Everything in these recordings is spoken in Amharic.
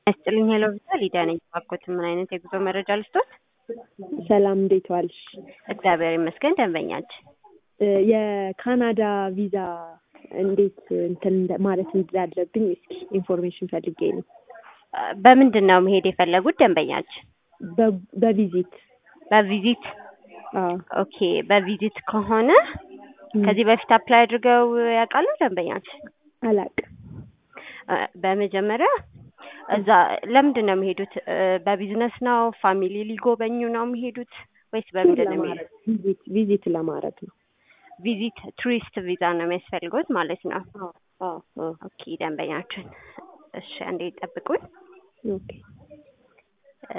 ያስጥልኝ ሄሎ ቪዛ ሊዲያ ነኝ። ባኮት ምን አይነት የጉዞ መረጃ ልስጦት? ሰላም እንዴት ዋልሽ? እግዚአብሔር ይመስገን። ደንበኛችን የካናዳ ቪዛ እንዴት እንትን እንደ- ማለት እንዳለብኝ እስኪ ኢንፎርሜሽን ፈልጌ ነው። በምንድን ነው መሄድ የፈለጉት ደንበኛችን? በ- በቪዚት በቪዚት አዎ። ኦኬ። በቪዚት ከሆነ ከዚህ በፊት አፕላይ አድርገው ያውቃሉ ደንበኛችን? አላቅም። እ፣ በመጀመሪያ እዛ ለምንድን ነው የሚሄዱት? እ፣ በቢዝነስ ነው? ፋሚሊ ሊጎበኙ ነው የሚሄዱት ወይስ በምንድን ነው የሚሄዱት? ቪዚት ቪዚት ለማድረግ ነው። ቪዚት ቱሪስት ቪዛ ነው የሚያስፈልጉት ማለት ነው። አዎ አዎ አዎ። ኦኬ ደንበኛችን፣ እሺ አንዴ ይጠብቁኝ። ኦኬ እ፣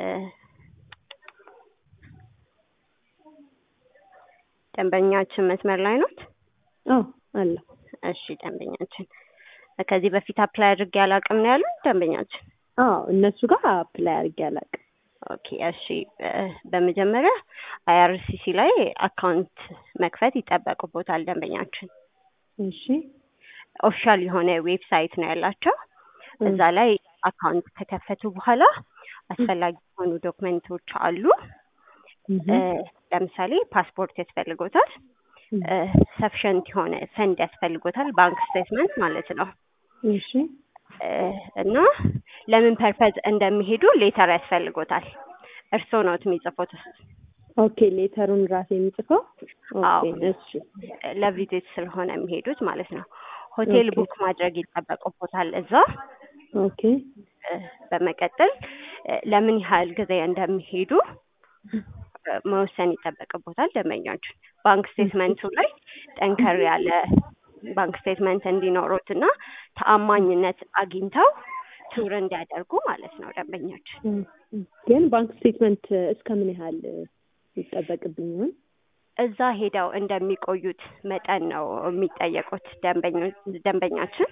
ደንበኛችን መስመር ላይ ኖት? አዎ አለ። እሺ ደንበኛችን፣ ከዚህ በፊት አፕላይ አድርጌ አላውቅም ነው ያሉት ደንበኛችን? አዎ እነሱ ጋር አፕላይ አድርጌ አላቅም። ኦኬ እሺ። እ፣ በመጀመሪያ አይአርሲሲ ላይ አካውንት መክፈት ይጠበቅቦታል ደንበኛችን። እሺ ኦፊሻል የሆነ ዌብሳይት ነው ያላቸው። እዛ ላይ አካውንት ከከፈቱ በኋላ አስፈላጊ የሆኑ ዶክመንቶች አሉ። እህ፣ እ፣ ለምሳሌ ፓስፖርት ያስፈልጎታል። ሰፊሸንት የሆነ ፈንድ ያስፈልጎታል፣ ባንክ ስቴትመንት ማለት ነው። እሺ እ፣ እና ለምን ፐርፐዝ እንደሚሄዱ ሌተር ያስፈልጎታል። እርስዎ ነዎት የሚጽፉት? ኦኬ ሌተሩን ራሴ የሚጽፈው አዎ። ኦኬ እሺ ለቪዚት ስለሆነ የሚሄዱት ማለት ነው። ሆቴል ኦኬ። ቡክ ማድረግ ይጠበቅቦታል እዛ። ኦኬ እ፣ በመቀጠል እ፣ ለምን ያህል ጊዜ እንደሚሄዱ እ፣ መወሰን ይጠበቅቦታል ደንበኛችን። ባንክ ስቴትመንቱ ላይ ጠንከር ያለ ባንክ ስቴትመንት እንዲኖሩት እና ተአማኝነት አግኝተው ቱር እንዲያደርጉ ማለት ነው ደንበኛችን። እም፣ እም። ግን ባንክ ስቴትመንት እስከ ምን ያህል ይጠበቅብኝ ይሆን? እዛ ሄደው እንደሚቆዩት መጠን ነው የሚጠየቁት ደንበኞች ደንበኛችን።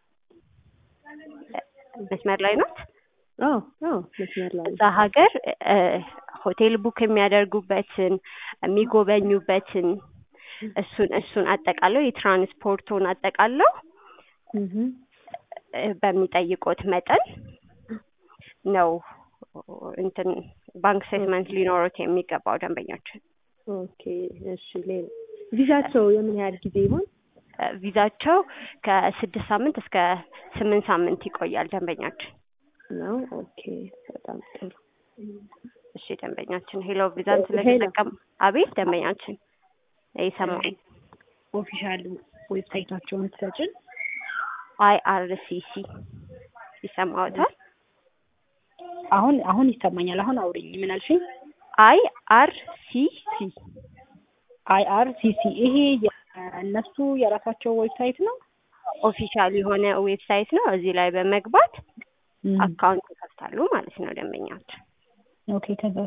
መስመር ላይ ናት። አዎ አዎ መስመር ላይ እዛ ሀገር እ፣ ሆቴል ቡክ የሚያደርጉበትን የሚጎበኙበትን እሱን እሱን አጠቃለው የትራንስፖርቱን አጠቃለው እህ እ፣ በሚጠይቁት መጠን ነው እንትን ባንክ ስቴትመንት ሊኖሩት የሚገባው ደንበኛችን። ኦኬ እሺ ሌላ ቪዛቸው የምን ያህል ጊዜ ይሆን? እ፣ ቪዛቸው ከስድስት ሳምንት እስከ ስምንት ሳምንት ይቆያል ደንበኛችን። ነው ኦኬ በጣም ጥሩ እሺ ደንበኛችን ሄሎ ቪዛን ስለተጠቀም አቤት ደንበኛችን ይሰማል። ኦፊሻል ዌብሳይታቸውን ትሰጭን። አይአርሲሲ ይሰማዎታል? አሁን አሁን ይሰማኛል። አሁን አውሪኝ። ምን አልሽኝ? አይአርሲሲ አይ አር ሲ ሲ ይሄ የእነሱ የራሳቸው ዌብሳይት ነው። ኦፊሻል የሆነ ዌብሳይት ነው። እዚህ ላይ በመግባት አካውንት ይከፍታሉ ማለት ነው ደንበኛችን። ኦኬ ከዛ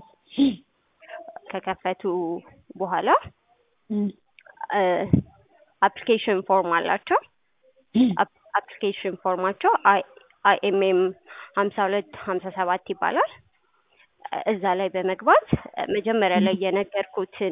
ከከፈቱ በኋላ አፕሊኬሽን ፎርም አላቸው። አፕሊኬሽን ፎርማቸው አይኤምኤም ሀምሳ ሁለት ሀምሳ ሰባት ይባላል። እዛ ላይ በመግባት መጀመሪያ ላይ የነገርኩትን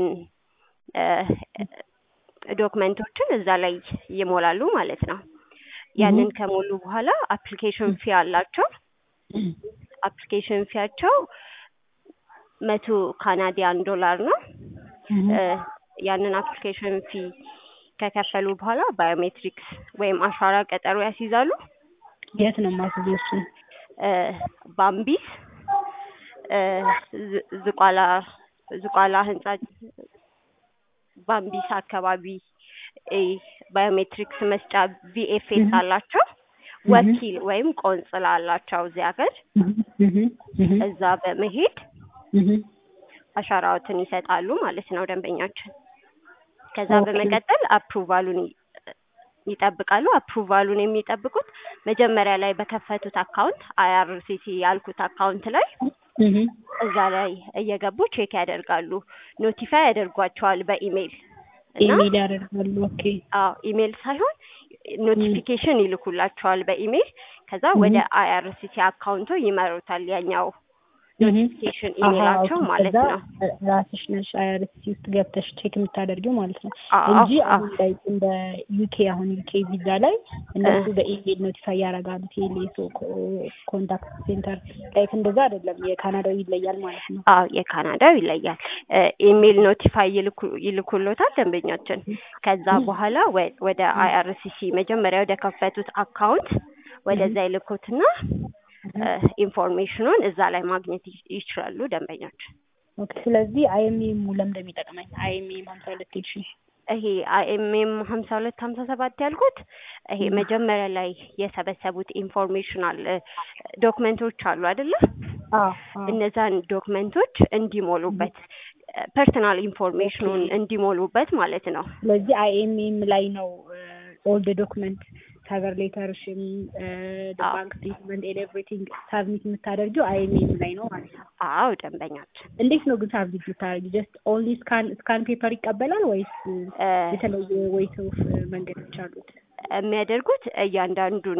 ዶክመንቶችን እዛ ላይ ይሞላሉ ማለት ነው። ያንን ከሞሉ በኋላ አፕሊኬሽን ፊ አላቸው። አፕሊኬሽን ፊያቸው መቶ ካናዲያን ዶላር ነው። እ፣ ያንን አፕሊኬሽን ፊ ከከፈሉ በኋላ ባዮሜትሪክስ ወይም አሻራ ቀጠሮ ያስይዛሉ። የት ነው የማስይዘው? እሱን እ፣ ባምቢስ እ፣ ዝ- ዝቋላ ዝቋላ ህንጻ ባምቢስ አካባቢ እ፣ ባዮሜትሪክስ መስጫ ቪኤፍኤስ አላቸው። ወኪል ወይም ቆንጽላ አላቸው እዚህ ሀገር። እዛ በመሄድ አሻራዎትን ይሰጣሉ ማለት ነው ደንበኛችን። ከዛ ኦኬ። በመቀጠል አፕሩቫሉን ይ- ይጠብቃሉ። አፕሩቫሉን የሚጠብቁት መጀመሪያ ላይ በከፈቱት አካውንት አይአርሲሲ ያልኩት አካውንት ላይ እዛ ላይ እየገቡ ቼክ ያደርጋሉ። ኖቲፋይ ያደርጓቸዋል በኢሜይል እና ኢሜል ያደርጋሉ። ኦኬ አዎ ኢሜይል ሳይሆን ኖቲፊኬሽን ይልኩላቸዋል በኢሜይል። ከዛ ወደ አይአርሲሲ አካውንቶ ይመሩታል ያኛው ኖቲፊኬሽን ኢሜላቸው ማለት ነው። ራስሽ ነሽ አይአርሲ ውስጥ ገብተሽ ቼክ የምታደርጊው ማለት ነው አዎ፣ እንጂ አዎ። አሁን ላይ እንደ ዩኬ አሁን ዩኬ ቪዛ ላይ እነሱ በኢሜል ኖቲፋይ ያደርጋሉ። ቴሌሶ ኮንታክት ሴንተር ላይክ እንደዛ አይደለም። የካናዳው ይለያል ማለት ነው። አዎ የካናዳው ይለያል። ኢሜል ኖቲፋይ ይልኩ- ይልኩሎታል ደንበኛችን። ከዛ በኋላ ወ- ወደ አይአርሲሲ መጀመሪያ ወደ ከፈቱት አካውንት ወደዛ ይልኩትና ኢንፎርሜሽኑን እዛ ላይ ማግኘት ይ- ይችላሉ ደንበኛችን። ኦኬ ስለዚህ አይኤምኤም ለምን እንደሚጠቅመኝ አይኤምኤም ሀምሳ ሁለት ሄድሽ ይሄ አይኤምኤም ሀምሳ ሁለት ሀምሳ ሰባት ያልኩት ይሄ መጀመሪያ ላይ የሰበሰቡት ኢንፎርሜሽናል ዶክመንቶች አሉ አይደለ? እነዛን ዶክመንቶች እንዲሞሉበት ፐርሰናል ኢንፎርሜሽኑን እንዲሞሉበት ማለት ነው። ስለዚህ አይኤምኤም ላይ ነው ኦል ዶክመንት ከቨር ሌተርሽም አዎ። ባንክ ስቴትመንት ኤንድ ኤቭሪቲንግ ሳብሚት የምታደርጊው አይኤምኤም ላይ ነው ማለት ነው። አዎ ደንበኛችን እንዴት ነው ግን ሳብሚት የምታደርጊው? ጀስት ኦንሊ ስካን ስካን ፔፐር ይቀበላል ወይስ እ፣ የተለየ ወይስ ኦፍ መንገዶች አሉት? የሚያደርጉት እያንዳንዱን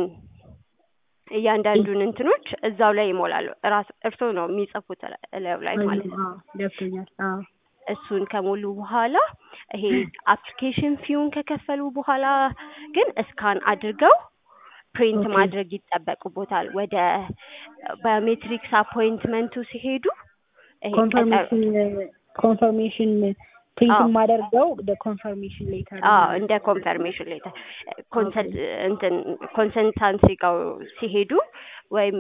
እያንዳንዱን እንትኖች እዛው ላይ ይሞላሉ። ራስ እርስዎ ነው የሚጽፉት እላዩ ላይ ማለት ነው። አዎ፣ ገብቶኛል። አዎ እሱን ከሞሉ በኋላ ይሄ አፕሊኬሽን ፊውን ከከፈሉ በኋላ ግን እስካን አድርገው ፕሪንት ኦኬ። ማድረግ ይጠበቅቦታል። ወደ ባዮሜትሪክስ አፖይንትመንቱ ሲሄዱ ይሄ ቀጠሮ- ኮንፈርሜሽን ኮንፈርሜሽን ፕሪንት አዎ። የማደርገው ኮንፈርሜሽን ሌተር አዎ እንደ ኮንፈርሜሽን ሌተር ኮንሰልት እንትን ኮንሰልታንሲ ጋር ሲሄዱ ወይም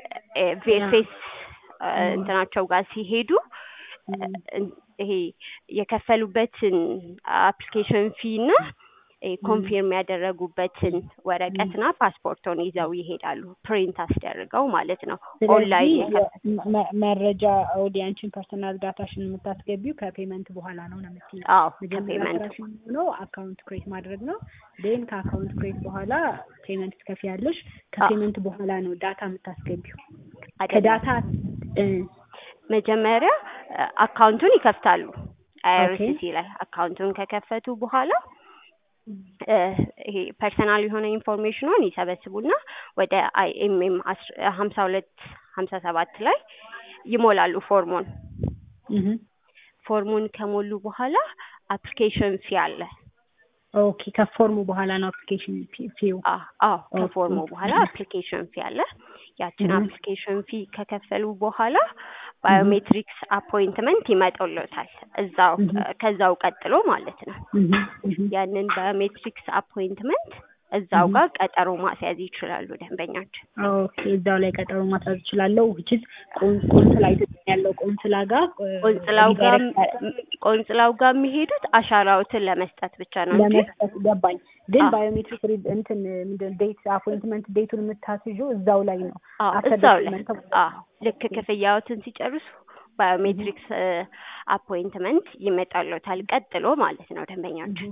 ፌስ እንትናቸው ጋር ሲሄዱ እ- ይሄ የከፈሉበትን አፕሊኬሽን ፊ እና ኮንፊርም ያደረጉበትን ወረቀትና ፓስፖርቶን ይዘው ይሄዳሉ። ፕሪንት አስደርገው ማለት ነው። ኦንላይን ስለዚህ መ- መረጃ ወደ አንቺን ፐርሰናል ዳታሽን የምታስገቢው ከፔመንት በኋላ ነው ነው የምትይው። አዎ መጀመሪያ ከፔመንት ስራሽ የሚሆነው አካውንት ክሬት ማድረግ ነው። ዴን ከአካውንት ክሬት በኋላ ፔመንት ትከፍያለሽ። ከፔመንት በኋላ ነው ዳታ የምታስገቢው። ከዳታ እ፣ መጀመሪያ አካውንቱን ይከፍታሉ። አይአርሲሲ ላይ አካውንቱን ከከፈቱ በኋላ እ፣ ይሄ ፐርሰናል የሆነ ኢንፎርሜሽኑን ይሰበስቡና ወደ አይኤምኤም ሀምሳ ሁለት ሀምሳ ሰባት ላይ ይሞላሉ ፎርሙን። እህ፣ ፎርሙን ከሞሉ በኋላ አፕሊኬሽን ፊ አለ። ኦኬ ከፎርሙ በኋላ ነው አፕሊኬሽን ፊው። አ- አዎ ከፎርሙ በኋላ አፕሊኬሽን ፊ አለ። ያችን Mhm. አፕሊኬሽን ፊ ከከፈሉ በኋላ ባዮሜትሪክስ አፖይንትመንት ይመጣልዎታል። እዛው Mhm. ከዛው ቀጥሎ ማለት ነው። ያንን ባዮሜትሪክስ አፖይንትመንት እዛው Mhm. ጋር ቀጠሮ ማስያዝ ይችላሉ ደንበኛችን። ኦኬ እዛው ላይ ቀጠሮ ማስያዝ እችላለሁ። ውችስ ቆንስላ ኢትዮጵያ ያለው ቆንስላ ጋር እ፣ ቆንጽላው ጋር ሪዳይሬክት ቆንጽላው ጋር የሚሄዱት አሻራዎትን ለመስጠት ብቻ ነው እንጂ ለመስጠት ገባኝ። ግን አዎ። ባዮሜትሪክ ሪድ እንትን ምንድን ዴት አፖይንትመንት ዴቱን የምታስይዡ እዛው ላይ ነው። አዎ አፍተር እዛው ላይ ዶክመንት ተብሎ አዎ ልክ ክፍያዎትን ሲጨርሱ ባዮሜትሪክስ አፖይንትመንት ይመጣልዎታል ቀጥሎ ማለት ነው ደንበኛችን።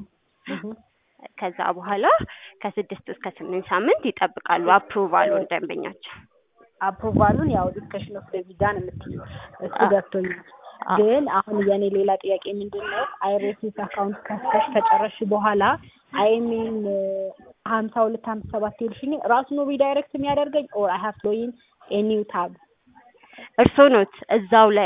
ከዛ በኋላ ከስድስት እስከ ስምንት ሳምንት ይጠብቃሉ አፕሩቫሉን ደንበኛችን። አፕሩቫሉን ያው ዲስከሽን ኦፍ ቪዛ ነው የምትይው። እሱ አዎ። ገብቶኛል። አዎ። ግን አሁን የኔ ሌላ ጥያቄ ምንድን ነው አይሬሲስ አካውንት ከፍተሽ ከጨረስሽ በኋላ አይኤምኤን ሀምሳ ሁለት ሀምሳ ሰባት ይልሽኝ ራሱ ነው ሪዳይሬክት የሚያደርገኝ ኦር አይ ሀቭ ሎይን ኤኒው ታብ እርስዎ ኖት እዛው ላይ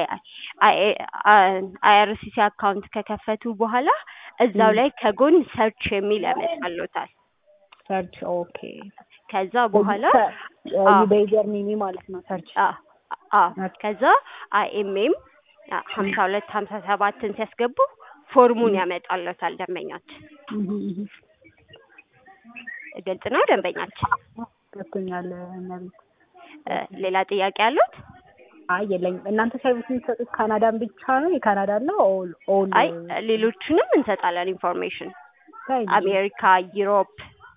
አይአርሲሲ አካውንት ከከፈቱ በኋላ እዛው ላይ ከጎን ሰርች የሚል ያመጣልዎታል። ሰርች ኦኬ ከዛ በኋላ አዎ። ዩቤዘር ሚኒ ማለት ነው ሰርች አ አ ከዛ አይኤምኤም ሀምሳ ሁለት ሀምሳ ሰባትን ሲያስገቡ ፎርሙን ያመጣልዎታል ደንበኛችን። ግልጽ ነው ደንበኛችን። ገብቶኛል እመቤት እ፣ ሌላ ጥያቄ አሉት? አይ የለኝም እናንተ ሰርቪስ የምትሰጡት ካናዳን ብቻ ነው የካናዳ ነው ኦል ኦል አይ ሌሎቹንም እንሰጣለን ኢንፎርሜሽን ሳይ አሜሪካ፣ ዩሮፕ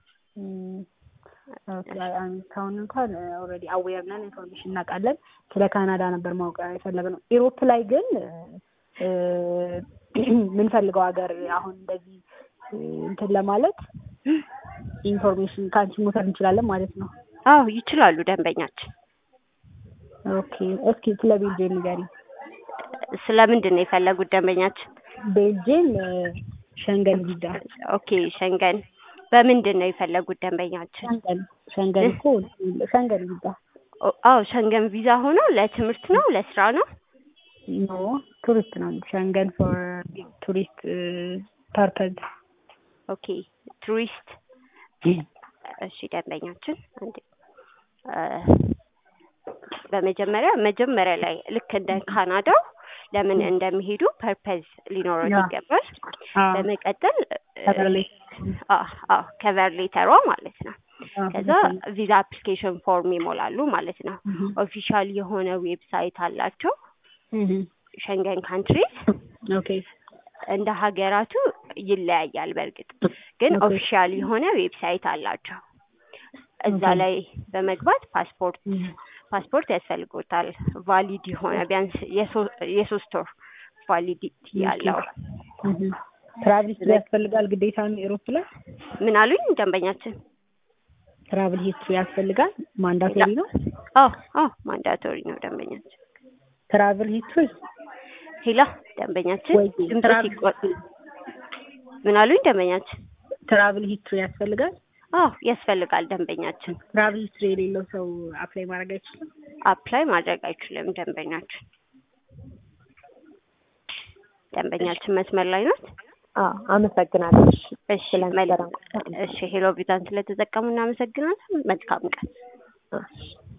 አሜሪካውን እንኳን ኦልሬዲ አዌር ነን ኢንፎርሜሽን እናውቃለን። ስለ ካናዳ ነበር ማወቅ የፈለግነው። ኢሮፕ ላይ ግን እ፣ የምንፈልገው ሀገር አሁን እንደዚህ እ፣ እንትን ለማለት ኢንፎርሜሽን ከአንቺ መውሰድ እንችላለን ማለት ነው። አዎ ይችላሉ ደንበኛችን። ኦኬ እስኪ ስለ ቤልጅየም ንገሪ። ስለምንድን ነው የፈለጉት ደንበኛችን? ቤልጅየም እ፣ ሸንገን ቪዛ ኦኬ ሸንገን በምንድን ነው የፈለጉት ደንበኛችን? ሸንገን ሸንገን እኮ ሸንገን ቪዛ ኦ- አዎ ሸንገን ቪዛ ሆኖ ለትምህርት ነው ለስራ ነው? ኖ ቱሪስት ነው ሸንገን ፎር ቱሪስት ፐርፐዝ ኦኬ ቱሪስት እሺ ደንበኛችን አንዴ እ፣ በመጀመሪያ መጀመሪያ ላይ ልክ እንደ ካናዳው ለምን እንደሚሄዱ ፐርፐዝ ሊኖረው ያ። ይገባል። በመቀጠል Cover letter. ከቨር ሌተሯ ማለት ነው። ከዛ ቪዛ አፕሊኬሽን ፎርም ይሞላሉ ማለት ነው። ኦፊሻል የሆነ ዌብሳይት አላቸው ሸንገን ካንትሪስ ኦኬ እንደ ሀገራቱ ይለያያል። በእርግጥ ግን ኦኬ። ኦፊሻል የሆነ ዌብሳይት አላቸው። እዛ ኦኬ። ላይ በመግባት ፓስፖርት ፓስፖርት ያስፈልጎታል። ቫሊድ የሆነ ቢያንስ የሶ- የሶስት ወር ቫሊዲቲ ያለው ትራቭል ሂስትሪ ያስፈልጋል ግዴታ ነው ኤሮፕ ላይ ምን አሉኝ ደንበኛችን? ትራቭል ሂስትሪ ያስፈልጋል ማንዳቶሪ ነው አዎ አዎ ማንዳቶሪ ነው ደንበኛችን። ትራቭል ሂስትሪ ሄላ ደንበኛችን ወይ ድምፅ ትራቭል ሲቆጥ ምን አሉኝ ደንበኛችን? ትራቭል ሂስትሪ ያስፈልጋል አዎ ያስፈልጋል ደንበኛችን። ትራቭል ሂስትሪ የሌለው ሰው አፕላይ ማድረግ አይችልም አፕላይ ማድረግ አይችልም ደንበኛችን። ደንበኛችን መስመር ላይ ናት። አዎ አመሰግናለሁ። እሺ እሺ ስለነበረን መልካም። እሺ ሄሎ ቪዛን ስለተጠቀሙ እናመሰግናለን። መልካም ቀን። እሺ